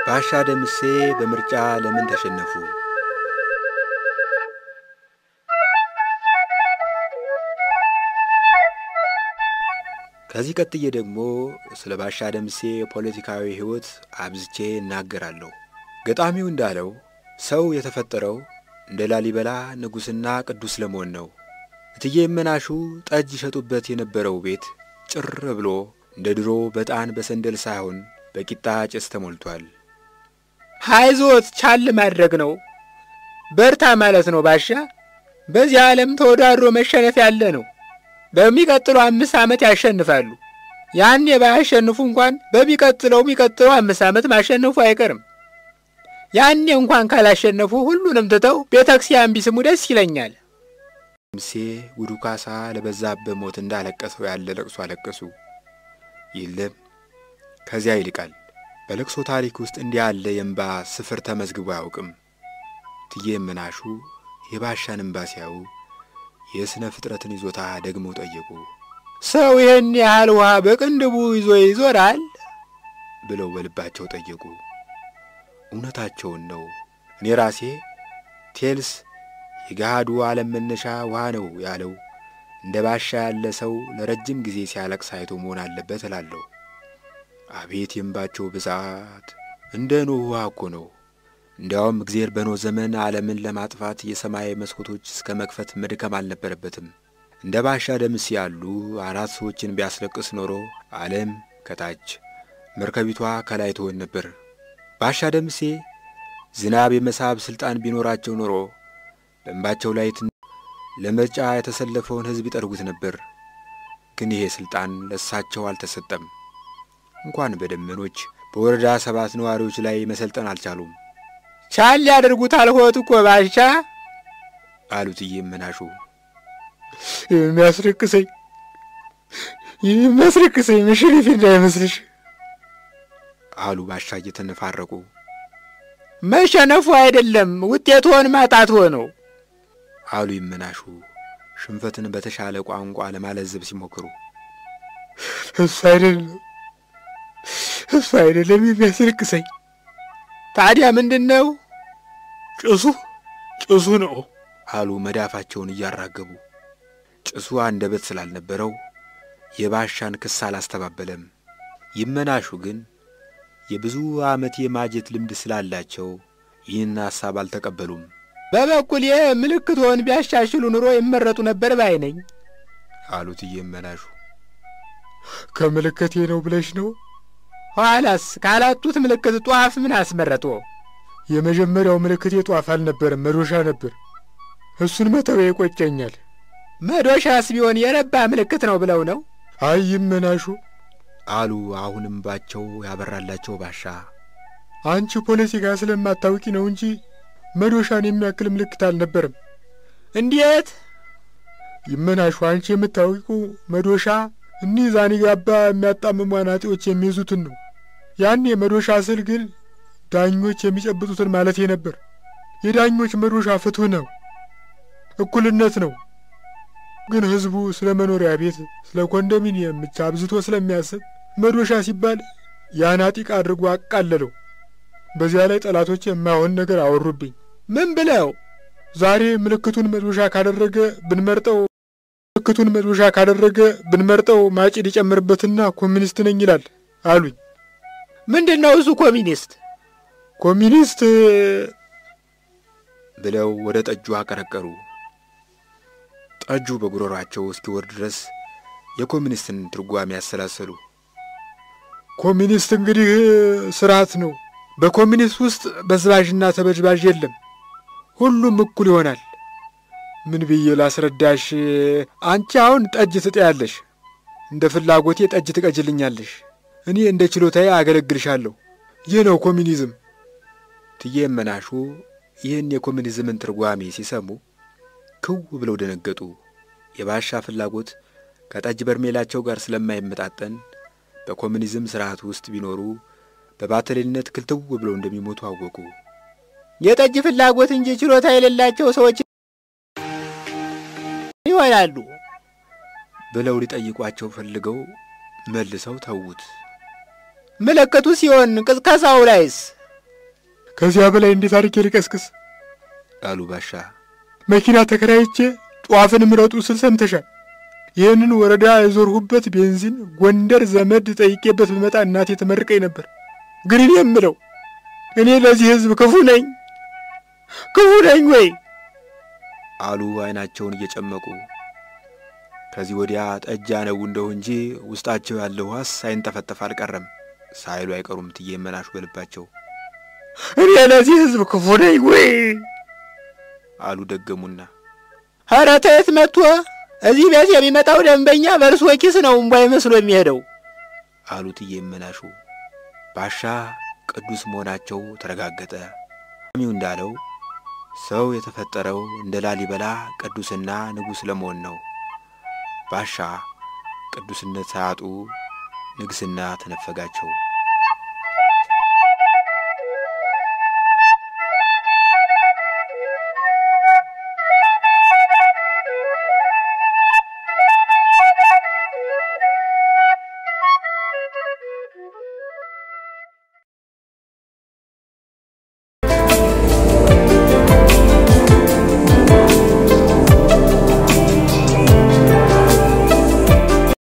ባሻ ደምሴ በምርጫ ለምን ተሸነፉ? ከዚህ ቀጥዬ ደግሞ ስለ ባሻ ደምሴ ፖለቲካዊ ሕይወት አብዝቼ እናገራለሁ። ገጣሚው እንዳለው ሰው የተፈጠረው እንደ ላሊበላ ንጉሥና ቅዱስ ለመሆን ነው። እትዬ የመናሹ ጠጅ ይሸጡበት የነበረው ቤት ጭር ብሎ እንደ ድሮ በጣን በሰንደል ሳይሆን በቂጣ ጭስ ተሞልቷል። ሀይዞት ቻል ማድረግ ነው፣ በርታ ማለት ነው ባሻ። በዚህ ዓለም ተወዳድሮ መሸነፍ ያለ ነው። በሚቀጥለው አምስት ዓመት ያሸንፋሉ። ያኔ ባያሸንፉ እንኳን በሚቀጥለው የሚቀጥለው አምስት ዓመት ማሸነፉ አይቀርም። ያኔ እንኳን ካላሸነፉ ሁሉንም ትተው ቤተ ክርስቲያን ቢስሙ ደስ ይለኛል። ደምሴ ጉዱ ካሳ ለበዛበት ሞት እንዳለቀሰው ያለ ለቅሶ አለቀሱ። የለም ከዚያ ይልቃል። በለቅሶ ታሪክ ውስጥ እንዲህ ያለ የእንባ ስፍር ተመዝግቦ አያውቅም። እትዬ የመናሹ የባሻን እምባ ሲያዩ የሥነ ፍጥረትን ይዞታ ደግመው ጠየቁ። ሰው ይህን ያህል ውሃ በቅንድቡ ይዞ ይዞራል ብለው በልባቸው ጠየቁ። እውነታቸውን ነው። እኔ ራሴ ቴልስ የገሃዱ ዓለም መነሻ ውሃ ነው ያለው እንደ ባሻ ያለ ሰው ለረጅም ጊዜ ሲያለቅስ አይቶ መሆን አለበት እላለሁ። አቤት የእንባቸው ብዛት! እንደ ኖህ ውሃ እኮ ነው። እንዲያውም እግዜር በኖህ ዘመን ዓለምን ለማጥፋት የሰማይ መስኮቶች እስከ መክፈት መድከም አልነበረበትም። እንደ ባሻ ደምሴ ያሉ አራት ሰዎችን ቢያስለቅስ ኖሮ ዓለም ከታች መርከቢቷ ከላይ ትሆን ነበር። ባሻ ደምሴ ዝናብ የመሳብ ሥልጣን ቢኖራቸው ኖሮ በእንባቸው ላይ ለምርጫ የተሰለፈውን ሕዝብ ይጠርጉት ነበር። ግን ይሄ ሥልጣን ለእሳቸው አልተሰጠም። እንኳን በደመኖች በወረዳ ሰባት ነዋሪዎች ላይ መሰልጠን አልቻሉም። ቻል ያደርጉት አልሆት እኮ ባሻ አሉት እየመናሹ የሚያስረቅሰኝ የሚያስረቅሰኝ መሸነፌ እንዳይመስልሽ አሉ ባሻ እየተነፋረቁ። መሸነፉ አይደለም ውጤትዎን ማጣት ሆነው አሉ ይመናሹ ሽንፈትን በተሻለ ቋንቋ ለማለዘብ ሲሞክሩ። እሱ አይደለም እሱ አይደለም የሚያስለቅሰኝ። ታዲያ ምንድን ነው? ጭሱ ጭሱ ነው አሉ መዳፋቸውን እያራገቡ። ጭሱ አንደበት ስላልነበረው የባሻን ክስ አላስተባበለም። ይመናሹ ግን የብዙ ዓመት የማጀት ልምድ ስላላቸው ይህን ሐሳብ አልተቀበሉም። በበኩሌ ምልክቶን ቢያሻሽሉ ኑሮ ይመረጡ ነበር ባይ ነኝ አሉት እየመናሹ። ከምልክቴ ነው ብለሽ ነው? ኋላስ ካላቱት ምልክት ጧፍ ምን አስመረጦ? የመጀመሪያው ምልክቴ ጧፍ አልነበረም፣ መዶሻ ነበር። እሱን መተው ይቆጨኛል። መዶሻስ ቢሆን የረባ ምልክት ነው ብለው ነው? አይ ይመናሹ አሉ አሁንም ባቸው ያበራላቸው ባሻ። አንቺ ፖለቲካ ስለማታውቂ ነው እንጂ መዶሻን የሚያክል ምልክት አልነበረም። እንዴት ይመናሹ? አንቺ የምታውቂው መዶሻ እኒህ ዛኒጋባ የሚያጣምሙ አናጢዎች የሚይዙትን ነው። ያኔ መዶሻ ስል ግን ዳኞች የሚጨብጡትን ማለቴ ነበር። የዳኞች መዶሻ ፍትህ ነው፣ እኩልነት ነው። ግን ህዝቡ ስለ መኖሪያ ቤት፣ ስለ ኮንዶሚኒየም ብቻ አብዝቶ ስለሚያስብ መዶሻ ሲባል የአናጢቅ አድርጎ አቃለለው። በዚያ ላይ ጠላቶች የማይሆን ነገር አወሩብኝ። ምን ብለው? ዛሬ ምልክቱን መዶሻ ካደረገ ብንመርጠው ምልክቱን መዶሻ ካደረገ ብንመርጠው ማጭድ ይጨምርበትና ኮሚኒስት ነኝ ይላል አሉኝ። ምንድን ነው እሱ ኮሚኒስት? ኮሚኒስት ብለው ወደ ጠጁ አቀረቀሩ። ጠጁ በጉሮሯቸው እስኪወርድ ድረስ የኮሚኒስትን ትርጓሜ ያሰላሰሉ። ኮሚኒስት እንግዲህ ስርዓት ነው። በኮሚኒስት ውስጥ በዝባዥና ተበጅባዥ የለም። ሁሉም እኩል ይሆናል። ምን ብዬ ላስረዳሽ? አንቺ አሁን ጠጅ ትጠያለሽ፣ እንደ ፍላጎቴ ጠጅ ትቀጅልኛለሽ። እኔ እንደ ችሎታዬ አገለግልሻለሁ። ይህ ነው ኮሚኒዝም። እትዬ እመናሹ ይህን የኮሚኒዝምን ትርጓሜ ሲሰሙ ክው ብለው ደነገጡ። የባሻ ፍላጎት ከጠጅ በርሜላቸው ጋር ስለማይመጣጠን በኮሚኒዝም ስርዓት ውስጥ ቢኖሩ በባተሌነት ክልትው ብለው እንደሚሞቱ አወቁ። የጠጅ ፍላጎት እንጂ ችሎታ የሌላቸው ሰዎች ይሆናሉ ብለው ሊጠይቋቸው ፈልገው መልሰው ተዉት። ምልክቱ ሲሆን ቅዝቀዛው ላይስ ከዚያ በላይ እንዴት አድርጌ ልቀስቅስ? አሉ ባሻ። መኪና ተከራይቼ ጧፍን ምረጡ ስል ሰምተሻል። ይህንን ወረዳ የዞርሁበት ቤንዚን ጎንደር ዘመድ ጠይቄበት ብመጣ እናቴ ተመርቀኝ ነበር። ግን እኔ የምለው እኔ ለዚህ ሕዝብ ክፉ ነኝ ክፉ ነኝ ወይ? አሉ አይናቸውን እየጨመቁ። ከዚህ ወዲያ ጠጅ ያነቡ እንደው እንጂ ውስጣቸው ያለው ዋስ ሳይንጠፈጠፍ አልቀረም ሳይሉ አይቀሩም እትዬ መናሹ በልባቸው። እኔ ለዚህ ሕዝብ ክፉ ነኝ ወይ? አሉ ደገሙና። ኧረ ተየት መጥቶ እዚህ ቤት የሚመጣው ደንበኛ በእርሶ ኪስ ነው እምቧይ መስሎ የሚሄደው አሉ እትዬ መናሹ። ባሻ ቅዱስ መሆናቸው ተረጋገጠ። ሚው እንዳለው ሰው የተፈጠረው እንደ ላሊበላ ቅዱስና ንጉሥ ለመሆን ነው። ባሻ ቅዱስነት ሳያጡ ንግስና ተነፈጋቸው።